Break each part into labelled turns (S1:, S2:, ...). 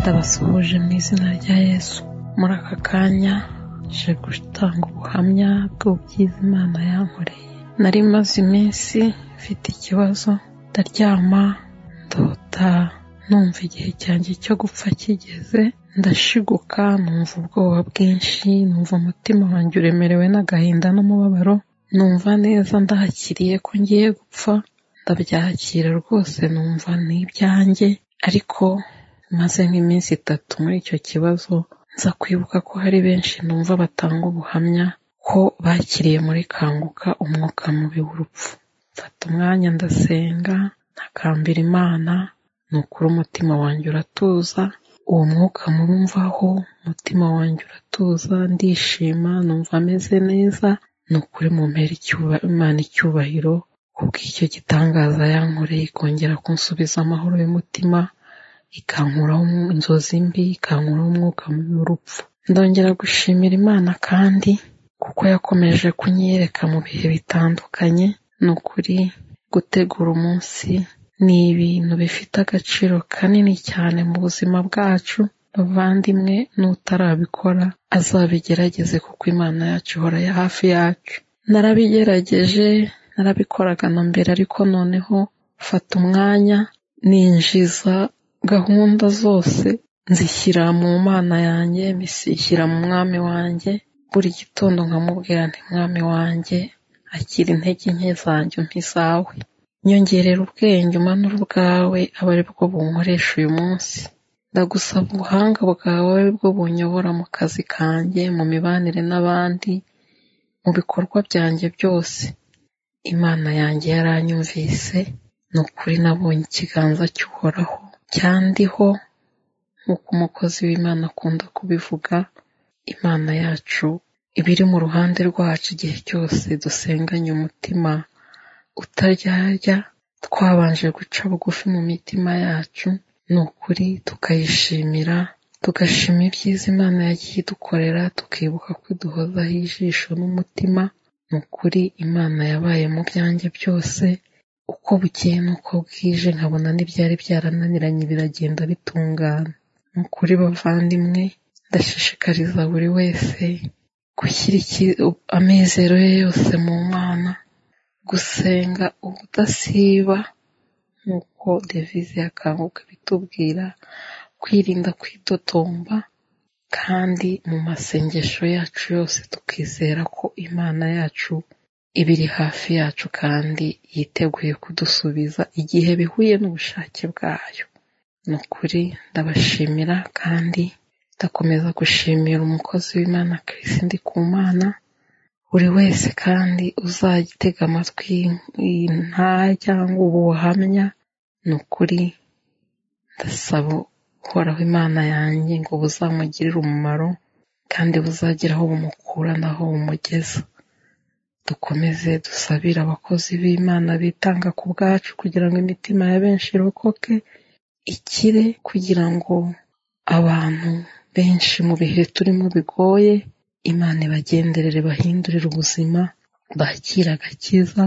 S1: ndabasuhuje mu izina rya yesu muri aka kanya nje gutanga ubuhamya bw'ubwiza imana yankoreye nari maze iminsi mfite ikibazo ndaryama ndota numva igihe cyanjye cyo gupfa kigeze ndashiguka numva ubwoba bwinshi numva umutima wanjye uremerewe n'agahinda n'umubabaro numva neza ndahakiriye ko ngiye gupfa ndabyakira rwose numva ni ibyanjye ariko maze nk'iminsi itatu muri icyo kibazo nza kwibuka ko hari benshi numva batanga ubuhamya ko bakiriye muri kanguka umwuka mubi w'urupfu mfata umwanya ndasenga ntakambira imana ni ukuri umutima wanjye uratuza uwo mwuka mubi mvaho umutima wanjye uratuza ndishima numva ameze neza ni ukuri mumpera imana icyubahiro kubw'icyo gitangaza yankoreye ikongera kunsubiza amahoro y'umutima ikankuraho inzozi mbi ikankuraho umwuka mubi w'urupfu ndongera gushimira imana kandi kuko yakomeje kunyereka mu bihe bitandukanye ni ukuri gutegura umunsi ni ibintu bifite agaciro kanini cyane mu buzima bwacu bavandimwe n'utarabikora azabigerageze kuko imana yacu ihora ya hafi yacu narabigerageje narabikoraga na mbere ariko noneho fata umwanya ninjiza gahunda zose nzishyira mu mana yanjye mbishyira mu mwami wanjye buri gitondo nkamubwira nti mwami wanjye akira intege nke zanjye ntizawe nyongerera ubwenge umanura ubwawe aba ari bwo bunkoresha uyu munsi ndagusaba ubuhanga bwawe bwo bunyobora mu kazi kanjye mu mibanire n'abandi mu bikorwa byanjye byose imana yanjye yaranyumvise ni ukuri nabonye ikiganza cy'uhoraho cyandiho nk'uko umukozi w'imana akunda kubivuga imana yacu iba iri mu ruhande rwacu igihe cyose dusenganye umutima utaryarya twabanje guca bugufi mu mitima yacu ni ukuri tukayishimira tugashima ibyiza imana yagiye idukorera tukibuka ko iduhozaho ijisho n'umutima ni ukuri imana yabaye mu byanjye byose uko bukeye n'uko bwije nkabona n'ibyari byarananiranye biragenda bitungana ni ukuri bavandimwe ndashishikariza buri wese gushyira amizero ye yose mu mana gusenga ubudasiba nk'uko devize yakanguka bitubwira kwirinda kwitotomba kandi mu masengesho yacu yose tukizera ko imana yacu iba iri hafi yacu kandi yiteguye kudusubiza igihe bihuye n'ubushake bwayo ni ukuri ndabashimira kandi ndakomeza gushimira umukozi w'imana Chris Ndikumana buri wese kandi uzagitega amatwi nta cyangwa ubuhamya ni ukuri ndasaba uhoraho imana yanjye ngo buzamugirire umumaro kandi buzagira aho bumukura n'aho bumugeza dukomeze dusabire abakozi b'imana bitanga ku bwacu kugira ngo imitima ya benshi irokoke ikire kugira ngo abantu benshi mu bihe turimo bigoye imana ibagenderere bahindurire ubuzima bakire agakiza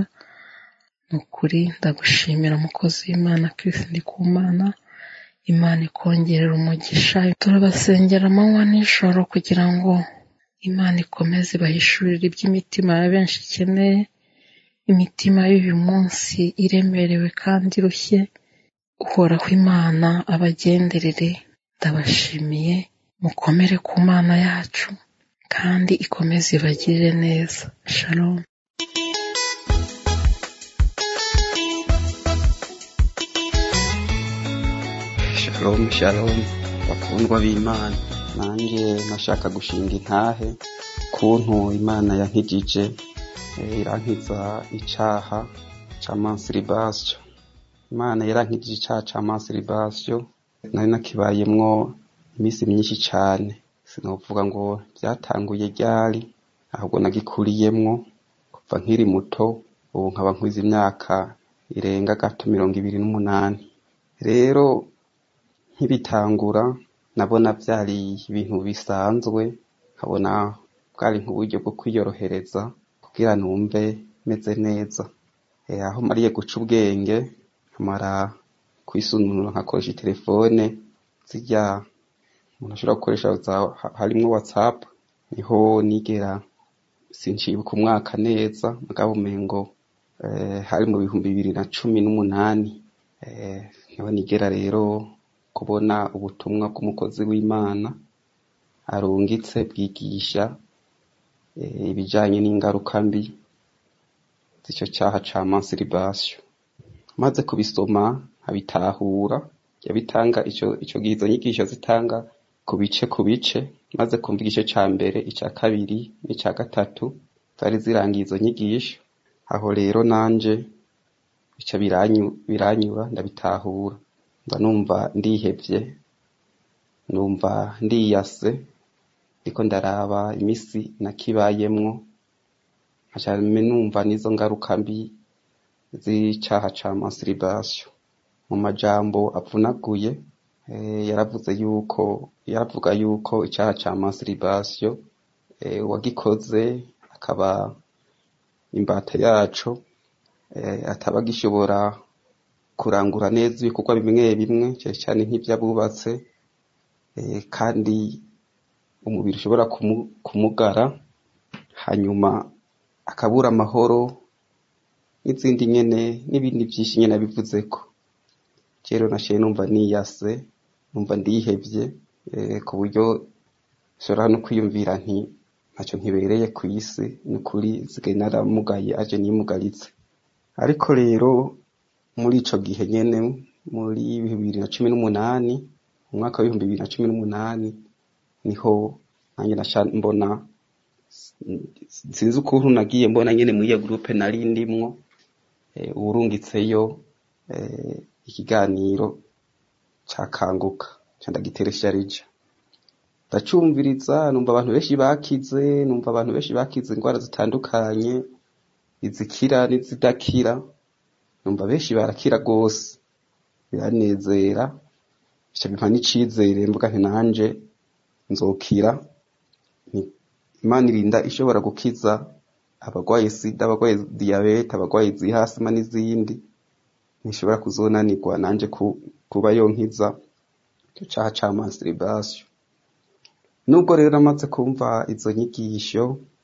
S1: ni ukuri ndagushimira umukozi w'imana Chris Ndikumana imana ikongerera umugisha turabasengera amanywa n'ijoro kugira ngo imana ikomeze ibahishurire iby'imitima ya benshi ikeneye imitima y'uyu munsi iremerewe kandi irushye uhoraho imana abagenderere ndabashimiye mukomere ku mana yacu kandi ikomeze ibagirire neza shalom
S2: shalom shalom bakundwa b'imana nanjye nashaka gushinga intahe kuntu imana yankijije irankiza icaha ca mansiribasyo imana yarankijije icaha ca mansiribasyo nari nakibayemwo iminsi myinshi cane sinovuga ngo byatanguye ryari ahubwo nagikuriyemwo kuva nkiri muto ubu nkaba nkwiza imyaka irenga gato mirongo ibiri n'umunani rero nkibitangura nabona byari ibintu bisanzwe nkabona bwari nk'uburyo bwo kwiyorohereza kugira numve meze neza aho mariye guca ubwenge nkamara kwisununura nkakoresha telefone zirya umuntu ashobora gukoresha harimwo whatsapp niho nigera sincibuka umwaka neza mugabo umengo hari mu bihumbi bibiri na cumi n'umunani niho nigera rero kubona ubutumwa bw'umukozi w'imana arungitse bwigisha ibijanye n'ingaruka mbi z'ico caha ca masturbation maze kubisoma nkabitahura yabitanga ico ico gihe izo nyigisho zitanga ku bice ku bice maze kumva igice ca mbere ica kabiri n'ica gatatu zari zirangiye izo nyigisho aho rero nanje bica biranyura ndabitahura mba numva ndihevye numva ndiyase ndiko ndaraba imisi nakibayemwo nkaca numva n'izo ngaruka mbi z'icaha ca masturbation mu majambo avunaguye yaravuze yuko yaravuga yuko icaha ca masturbation uwagikoze akaba imbata yaco ataba agishobora kurangura neza ibikorwa bimwe bimwe cane cane nk'ivy'abubatse kandi umubiri ushobora kumugara hanyuma akabura amahoro n'izindi nyene n'ibindi vyinshi nyene abivuzeko rero naciye numva niyase numva ndihevye ku buryo nshobora no kwiyumvira nti ntaco nkibereye kw'isi nukuri nsigaye naramugaye aje nimugaritse ariko rero muri ico gihe nyene muri bibiri na cumi n'umunani mu mwaka w'ibihumbi bibiri na cumi n'umunani niho nanjye naca mbona sinzi ukuntu nagiye mbona nyene muri iyo gurupe nari ndimwo uwurungitseyo ikiganiro cakanguka ca ndagiteresha rija ndacumviriza numva abantu benshi bakize numva abantu benshi bakize ingwara zitandukanye izikira n'izidakira numva benshi barakira rwose biranezera bica bimpa n'icizere mvuga nti nanje nzokira imana irinda ishobora gukiza abagwaye sida abagwaye diyabete abagwaye zihasima n'izindi ntishobora kuzonanirwa nanje kuba yonkiza ico caha ca masturbation nubwo rero namaze kumva izo nyigisho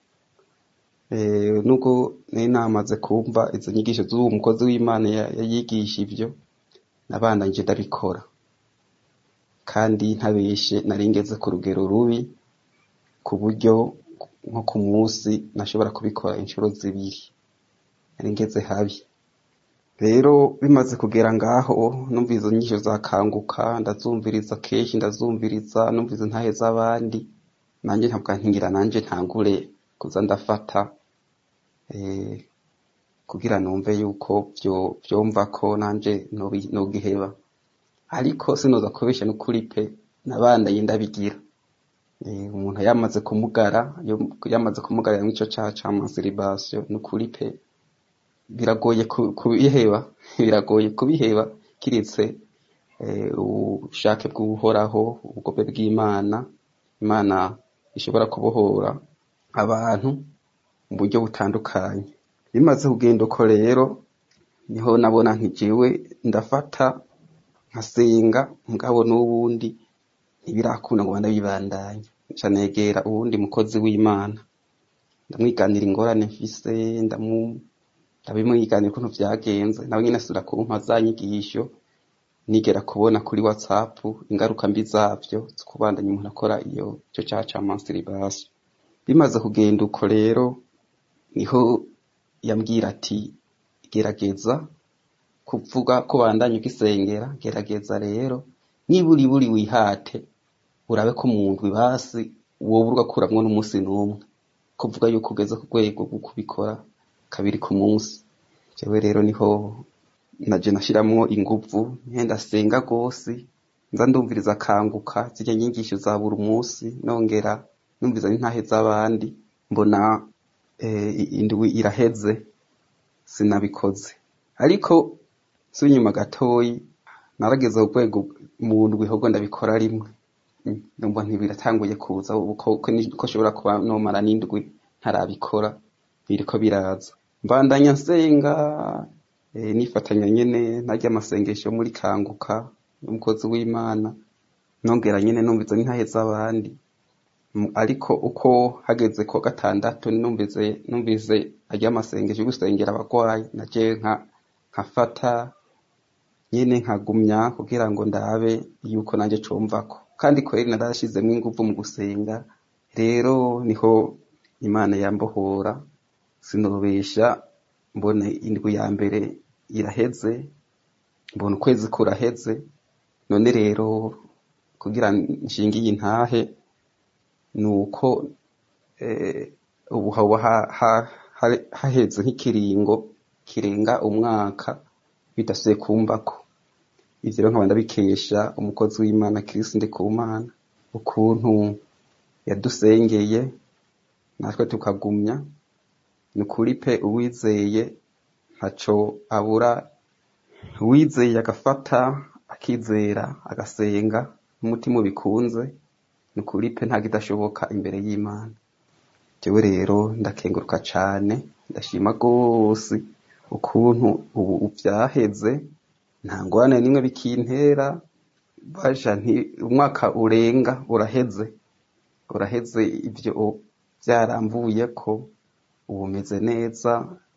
S2: nubwo nari namaze kumva izo nyigisho z'uwo mukozi w'imana yayigisha ivyo nabandanyije ndabikora kandi ntabeshe nari ngeze ku rugero rubi ku buryo nko ku munsi nashobora kubikora inshuro zibiri nari ngeze habi rero bimaze kugera ngaho numva izo nyisho zakanguka ndazumviriza kenshi ndazumviriza numviriza intahe z'abandi nanjye ntabwo nkingira nanjye ntangure kuza ndafata kugira numve yuko vyomva ko nanje nogiheba ariko sinoza kubesha n'ukuri pe nabandanye ndabigira umuntu yamaze kumugara yamaze kumugarira mw'ico caha ca masturbation n'ukuri pe biragoye kubiheba biragoye kubiheba kiretse ubushake bw'uhoraho ubugobe bw'imana imana ishobora kubohora abantu mu buryo butandukanye bimaze kugenda uko rero niho nabona nti jewe ndafata nkasenga mugabo n'ubundi ntibirakunda ngo ndabibandanya nca negera uwundi mukozi w'imana ndamwiganira ingorane mfise ndabimwiganira ukuntu vyagenze nawe nyene asubira kumpa za nyigisho nigera kubona kuri whatsapp ingaruka mbi zavyo zo kubandanya umuntu akora iyo ico caha ca masturbation bimaze kugenda uko rero niho yambwira ati gerageza kuvuga ko bandanya ugisengera gerageza rero niburi buri wihate urabe ko mu ndwi basi wowe ugakuramwo n'umunsi n'umwe kuvuga yuko ugeze ku rwego rwo kubikora kabiri ku munsi jewe rero niho naje nashiramwo inguvu nkenda senga rwose nza ndumviriza akanguka zirya nyigisho za buri munsi nongera numviriza n'intahe z'abandi mbona indwi iraheze sinabikoze ariko si inyuma gatoyi narageze ku rwego mu ndwi ahubwo ndabikora rimwe numva ntibiratanguye kuza ko nshobora kuba nomara n'indwi ntarabikora biriko biraza mbandanya nsenga nifatanya nyene narya amasengesho muri kanguka n'umukozi w'imana nongera nyene numvize n'intahe z'abandi M- ariko uko hageze ku wa gatandatu numvize numvize ary'amasengesho yo gusengera abagwayi naje nka nkafata nyene nkagumya kugira ngo ndabe yuko nanje comvako kandi kweri narashizemwo inguvu mu gusenga rero niho imana yambohora sinobesha mbona indwi ya mbere iraheze mbona ukwezi kuraheze none rero kugira nshinge iyi ntahe nuko eh, ubu haba ha- ha- ha- haheze nk'ikiringo kirenga umwaka bidasubiye kumbako ivyo rero nkaba ndabikesha umukozi w'imana kirisi ndikumana ukuntu yadusengeye natwe tukagumya ni ukuri pe uwizeye ntaco abura uwizeye agafata akizera agasenga n'umutima ubikunze ni ukuri pe nta kidashoboka imbere y'imana jewe rero ndakenguruka cane ndashima gose ukuntu ubu vyaheze nta ngwane nimwe bikintera baja nti umwaka urenga uraheze uraheze ivyo vyaramvuyeko ubu meze neza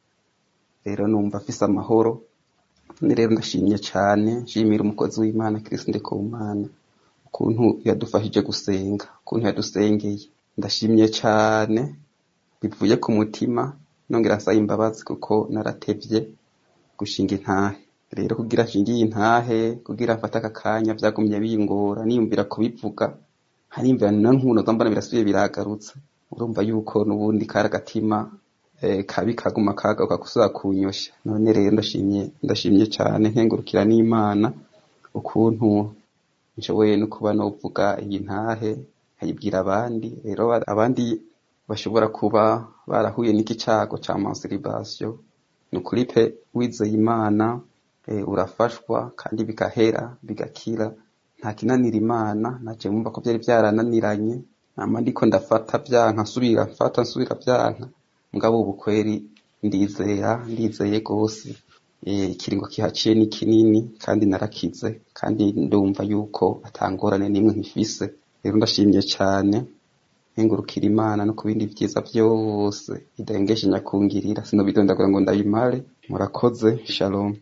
S2: rero numva afise amahoro none rero ndashimye cane nshimira umukozi w'imana kirisi ndikumana ukuntu yadufashije gusenga ukuntu yadusengeye ndashimye cane bivuye ku mutima nongera nsaba imbabazi kuko naratevye gushinga intahe rero kugira nshinge iyi ntahe kugira mfate aka kanya vyagumye bingora niyumvira kubivuga hariyumvira na nkunoza mbona birasubiye biragarutse urumva yuko n'ubundi kari agatima eh, kabi kaguma kagaruka gusubira kunyosha none rero ndashimye ndashimye cane nkengurukira n'imana ukuntu nshoboye no kuba novuga iyi ntahe nkayibwira abandi rero ba- abandi bashobora kuba barahuye n'iki cago ca masturbation ni ukuri pe wizeye imana eh, urafashwa kandi bigahera bigakira nta kinanira imana naje mumva ko vyari vyarananiranye nama ndiko ndafata vyanka nsubira mfata nsubira vyanka mugabo ubu kweri ndizera ndizeye gose eh, ikiringo kihaciye ni kinini kandi narakize kandi ndumva yuko atangorane nimwe nkifise rero ndashimye cane nkengurukira imana no ku bindi vyiza vyose idengeshe nyakungirira sinobidondagura ngo ndabimare murakoze shalom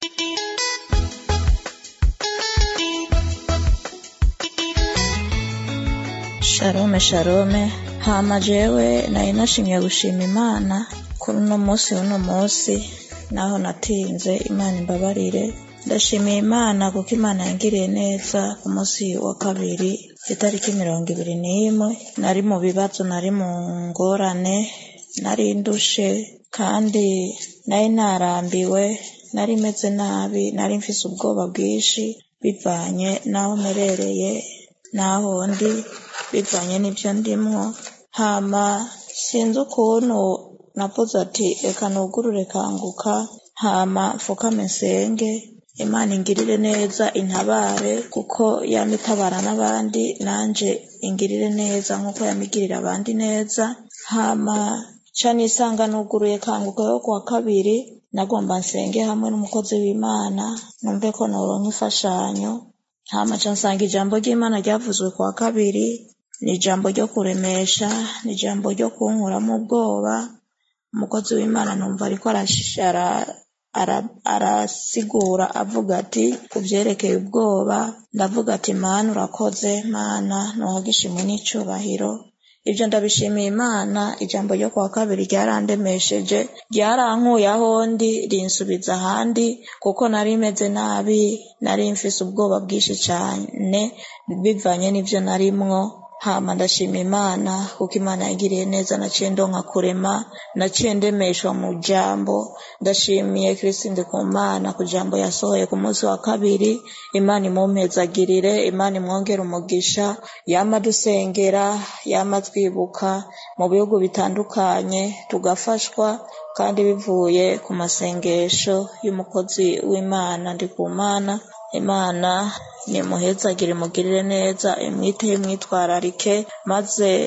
S3: sharome sharome hama jewe nari nashimye gushima imana kuri uno munsi w'uno munsi naho natinze imana imbabarire ndashimiye imana kuko imana yangiriye neza ku munsi wa kabiri itariki mirongo ibiri n'imwe nari mu bibazo nari mu ngorane nari ndushe kandi nari narambiwe nari meze nabi nari mfise ubwoba bwinshi bivanye n'aho mperereye n'aho ndi bivanye n'ibyo ndimwo hama sinzi ukuntu navuze ati reka nugurure kanguka hama mfukame nsenge imana ingirire neza intabare kuko yama itabara n'abandi nanje ingirire neza nk'uko yamigirira abandi neza hama ca nisanga nuguruye kanguka yo kuwa kabiri nagomba nsenge hamwe n'umukozi w'imana numve ko noronka imfashanyo hama ca nsanga ijambo ry'imana ryavuzwe kuwa kabiri ni ijambo ryo kuremesha ni ijambo ryo kunkuramo ubwoba umukozi w'imana numva ariko arashishara ara- arasigura avuga ati ku byerekeye ubwoba ndavuga ati mana urakoze mana ntuhaga ishimwe n'icyubahiro ibyo ndabishimiye imana ijambo ryo kuwa kabiri ryarandemesheje ryarankuye aho ndi rinsubiza ahandi kuko nari meze nabi nari mfise ubwoba bwinshi cyane bivanye n'ibyo narimwo hama ndashima imana kuko imana yagiriye neza naciye ndonka kurema naciye ndemeshwa mu jambo ndashimiye kirisinde ku mana ku jambo yasohoye ku munsi wa kabiri imana imumpezagirire imana imwongere umugisha yama dusengera yama twibuka mu bihugu bitandukanye tugafashwa kandi bivuye ku masengesho y'umukozi w'imana ndi ku mana imana nimuhezagire imugirire neza imwiteho imwitwararike maze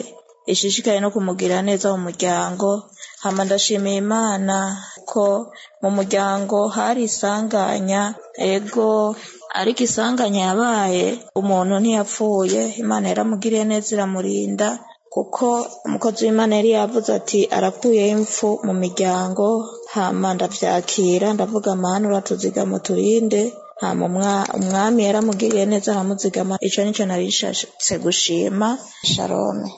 S3: ishishikaye no kumugirira neza mu muryango hama ndashimiye imana ko mu muryango hari isanganya ego ariko isanganya yabaye umuntu ntiyapfuye imana yaramugiriye neza iramurinda kuko umukozi w'imana yari yavuze ati arakuyeho impfu mu miryango hama ndavyakira ndavuga mana uratuzigama turinde hama umwami yaramugiriye neza aramuzigama ico nico nari nshatse gushima shalome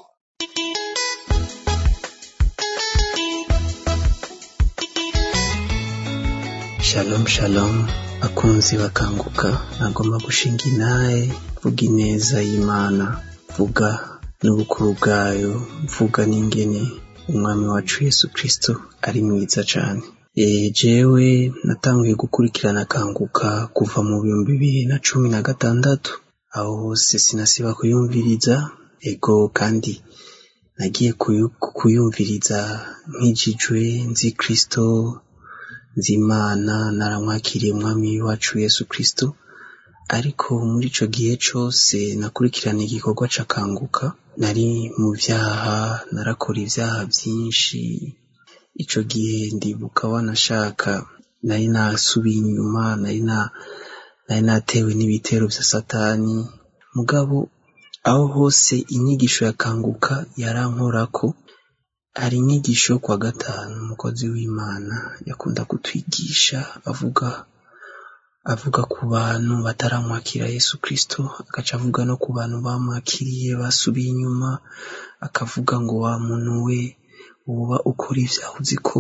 S4: shalom shalom bakunzi bakanguka nagomba gushinga inaye vuga ineza y'imana vuga n'ubukuru bwayo mvuga n'ingene umwami wacu yesu kristo ari mwiza cane jewe natanguye gukurikirana kanguka kuva mu bihumbi bibiri na cumi na gatandatu aho hose sinasiba kuyumviriza ego kandi nagiye kuyumviriza nkijijwe nzi kristo nzi imana naramwakiriye umwami wacu yesu kristo ariko muri ico gihe cose nakurikirana igikorwa cakanguka nari mu vyaha narakora ivyaha vyinshi ico gihe ndibuka wanashaka nari nasubiye inyuma nari nari natewe n'ibitero vya satani mugabo aho hose inyigisho yakanguka yarankorako hari inyigisho yo kwa gatanu umukozi w'imana yakunda kutwigisha avuga avuga ku bantu bataramwakira yesu kristo agaca avuga no ku bantu bamwakiriye basubiye inyuma akavuga ngo wa muntu we uba ukora ivyaha uzi ko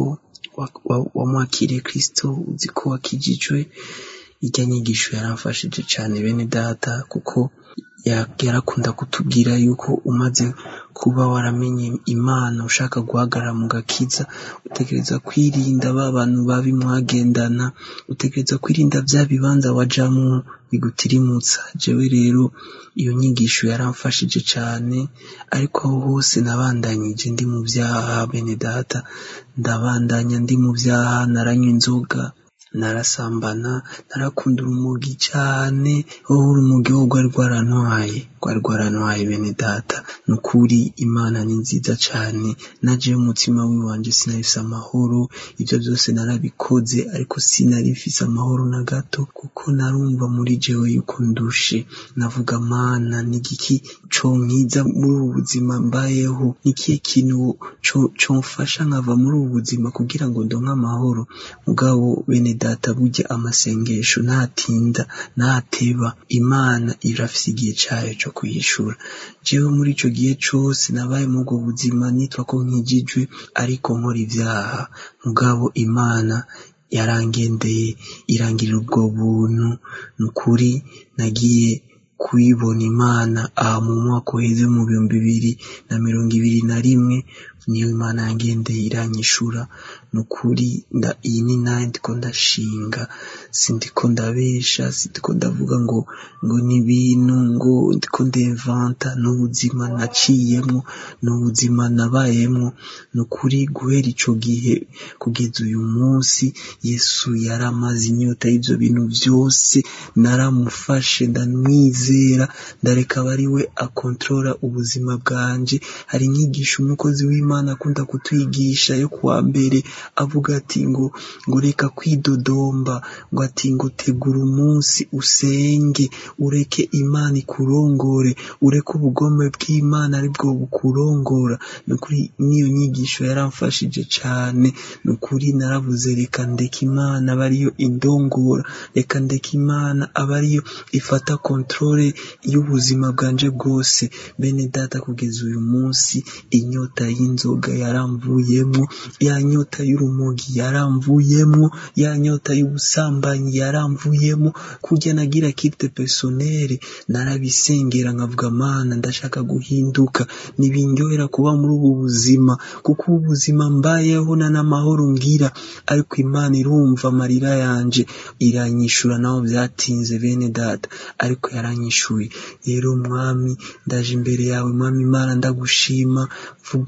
S4: wamwakiriye kristo uzi ko wakijijwe irya nyigisho yaramfashije cane bene data kuko yarakunda kutubwira yuko umaze kuba waramenye imana ushaka guhagarara mu gakiza utegereza kwirinda ba bantu babi mwagendana utegereza kwirinda vya bibanza wajamwo bigutirimutsa jewe rero iyo nyigisho yaramfashije cane ariko aho hose nabandanyije ndi mu vyaha bene data ndabandanya ndi mu vyaha naranywa inzoga narasambana narakunda urumogi cane wowe urumogi wo rwari rwarantwaye rwari rwarantwaye bene data ni ukuri imana ni nziza cane najewe umutima wiwanje sinarifise amahoro ivyo vyose narabikoze ariko sinari mfise amahoro na gato kuko narumva muri jewe yuko ndushe navuga mana nigiki conkiza muri ubu buzima mbayeho nikihe kintu comfasha nkava muri ubu buzima kugira ngo ndonke amahoro mugabo bene data burya amasengesho ntatinda ntateba imana irafise igihe cayo co kuyishura jewe muri ico gihe cose nabaye muri ubwo buzima nitwa ko nkijijwe ariko nkora ivyaha mugabo imana yarangendeye irangirira ubwo buntu ni ukuri nagiye kuyibona imana aha mu mwaka uheze mu bihumbi bibiri na mirongo ibiri na rimwe niyo imana yangendeye iranyishura ni ukuri iyi ni nayo ndiko ndashinga sindiko ndabesha sindiko ndavuga ngo ngo ni ibintu ngo ndiko ndevanta n'ubuzima naciyemwo n'ubuzima nabayemwo ni ukuri guhera ico gihe kugeza uyu munsi yesu yaramaze inyota y'ivyo bintu vyose naramufashe ndamwizera ndareka aba ari we akontorora ubuzima bwanje hari inyigisho umukozi w'imana akunda kutwigisha yo kuwa mbere avuga ati ngo ngo reka kwidodomba ngo ati ngo tegura umunsi usenge ureke imana ikurongore ureke ubugome bw'imana aribwo bukurongora ni ukuri n'iyo nyigisho yaramfashije cane ni ukuri naravuze reka ndeka imana aba ariyo indongora reka ndeka imana aba ariyo ifata kontrole y'ubuzima bwanje bwose bene data kugeza uyu munsi inyota y'inzoga yaramvuyemwo ya nyota y'urumogi yaramvuyemwo ya nyota y'ubusambanyi yaramvuyemwo kurya nagira kite personere narabisengera nkavuga mana ndashaka guhinduka ntibindyohera kuba muri ubu buzima kuko ubu buzima mbayeho na n'amahoro ngira ariko imana irumva amarira yanje iranyishura naho vyatinze bene data ariko yaranyishuye rero mwami ndaje imbere yawe mwami imana ndagushima vuga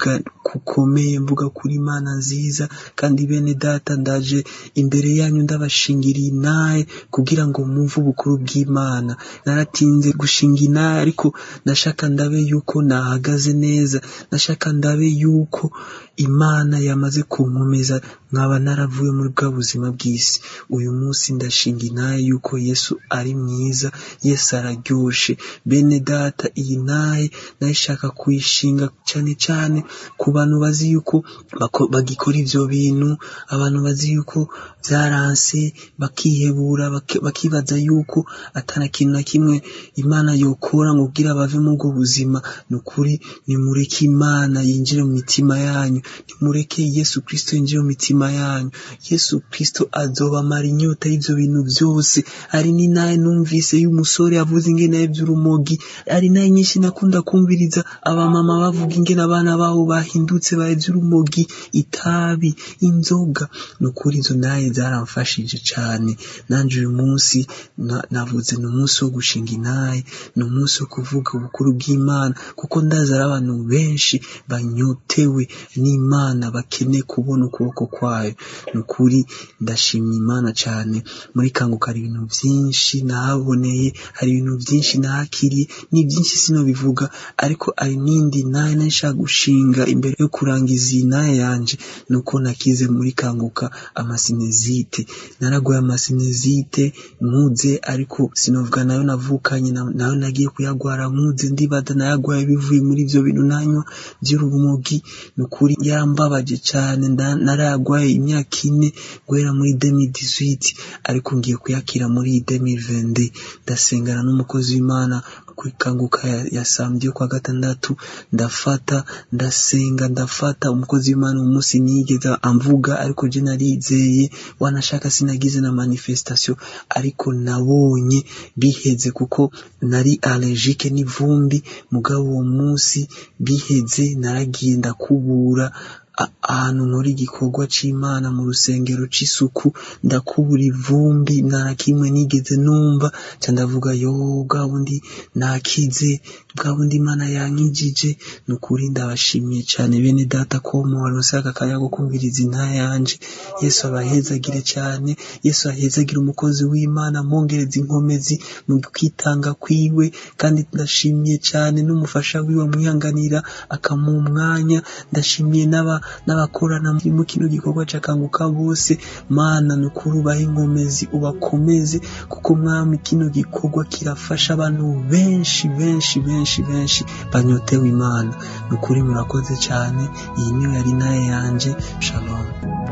S4: kukomeye mvuga kuri imana nziza kandi bene data ndaje imbere yanyu ndabashingiriye inaye kugira ngo mwumve ubukuru bw'imana naratinze gushinga inaye ariko ndashaka ndabe yuko nahagaze neza ndashaka ndabe yuko imana yamaze kunkomeza nkaba naravuye muri bwa buzima bw'isi uyu munsi ndashinga inaye yuko yesu ari mwiza yesu araryoshe bene data iyi naye nayishaka kuyishinga cyane cyane ku bantu bazi yuko bako- bagikora ivyo bintu abantu bazi yuko byaranse bakihebura baki- bakibaza yuko atana kintu na kimwe imana yokora ngo kugira bave mu bwo buzima ni ukuri nimureke imana yinjire mu mitima yanyu nimureke yesu kristo yinjire mu mitima yanyu yesu kristo azobamara inyota y'ivyo bintu byose ari ni naye numvise y'umusore avuze ingene by'urumogi ari naye nyinshi nakunda kumviriza abamama bavuga ingene abana babo bahindutse baye by'urumogi itabi inzoga ni ukuri izo naye zaramfashije cane nanje uyu munsi na- navuze ni umunsi wo gushinga inaye ni umunsi wo kuvuga ubukuru bw'imana kuko ndazi ari abantu benshi banyotewe n'imana bakeneye kubona ukuboko kwayo ni ukuri ndashimye imana cyane muri kanguka hari ibintu byinshi nahaboneye hari ibintu byinshi nahakiriye ni byinshi sino bivuga ariko hari n'indi naye nashaka gushinga imbere yo kurangiza iyi naye yanje ni uko nakize muri kanguka amasinezite naraguye amasinezite nkuze ariko sinovuga nayo navukanye na- nayo nagiye kuyagwara nkuze ndibaza nayagwaye bivuye muri ibyo bintu nanywa by'urumogi ni ukuri yarambabaje cyane nda- narayagwaye imyaka ine guhera muri 2018 ariko ngiye kuyakira muri 2022 ndasengana n'umukozi w'imana kwikanguka ya, ya samedi yo kwa gatandatu ndafata ndasenga ndafata umukozi w'imana uwo munsi nigeze amvuga ariko je narizeye wanashaka sinagize na manifestation ariko nabonye biheze kuko nari allergique n'ivumbi mugabo uwo munsi biheze naragiye ndakubura a- ahantu nkora igikorwa c'imana mu rusengero c'isuku ndakubura ivumbi nta na kimwe nigeze numva ca ndavuga yo bwa bundi nakize bwa bundi imana yankijije ni ukuri ndabashimiye cane bene data ko mubaronse aka kanya ko kumviriza intaya yanje yesu abahezagire cane yesu ahezagire umukozi w'imana mwongereza inkomezi mu kwitanga kwiwe kandi ndashimiye cane n'umufasha wiwe amwihanganira akamuha umwanya ndashimiye n'aba n'abakorana mu kino gikorwa cakanguka bose mana ni ukuri ubahe inkomezi ubakomeze kuko mwami kino gikorwa kirafasha abantu benshi benshi benshi benshi banyotewe imana ni ukuri murakoze cane iyi niyo yari naye yanje shalom